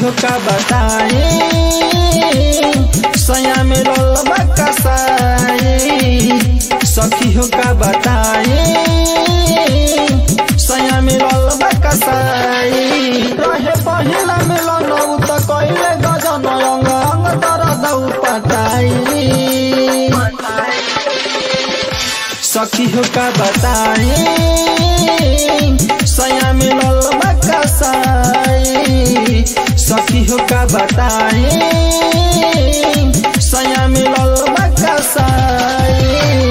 हो का बताई सया में ललबा कसाई सखी हो का बताई सया में ललबा कसाई रहे पहिला मिलन उ त कइले गजन अंग अंग दर्द पटाई सखी हो का बताई सया मिलल बकसाई सखी हो का बताई सया मिलल बकसाई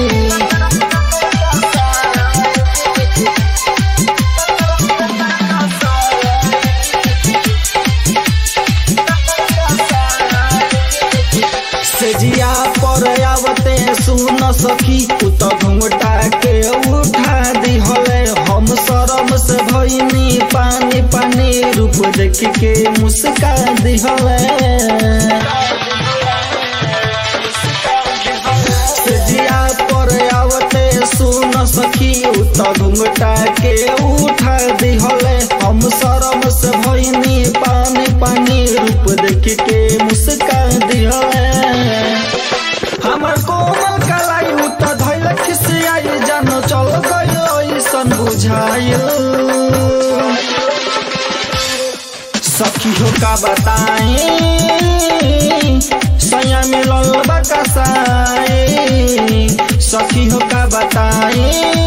सेजिया पर आवते सुन सखी उ त घुंघटा के उठा दिहले हम शरम से भइनी पानी पानी रूप देख के मुस्का दिहले सेजिया पर आवते सुन सखी उ त घुंघटा के उठा दिहले हम शरम से भइनी पानी पानी रूप देख के मुस्का दिहले हमर कोमल कलाई उ त धैल खिसियाई जान चल गयो ऐसन बुझाइल सखी हो का बताई सया में ललबा कसाई सखी हो का बताई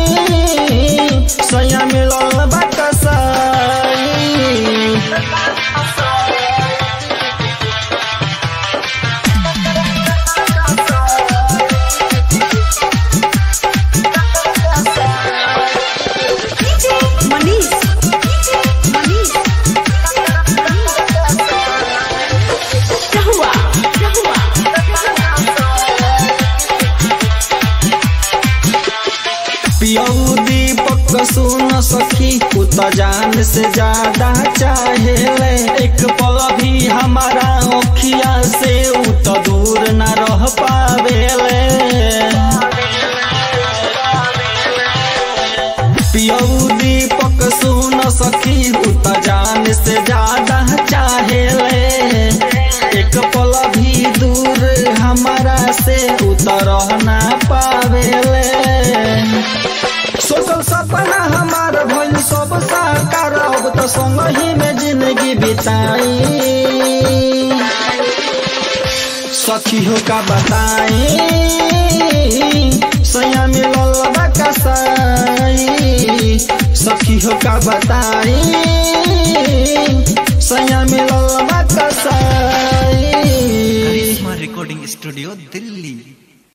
सया में ललबा कसाई DJ Manish. DJ Manish. Rahua. Rahua. पियऊ दीपक सुन सखी उ त जान से ज्यादा चाहेले एक पल भी हमारा ओखिया से उ त दूर न रह पावेले पियऊ दीपक सुन सखी उ त जान से ज्यादा चाहेले एक पल भी दूर हमारा से उ त रह ना पावेले सोचल सपना हमार भइल सब साकार अब त संगही में जिंदगी बिताई सखी हो का बताई सया मिलल बा कसाई सखी हो का बताई सया मिलल बा कसाई करिश्मा रिकॉर्डिंग स्टूडियो दिल्ली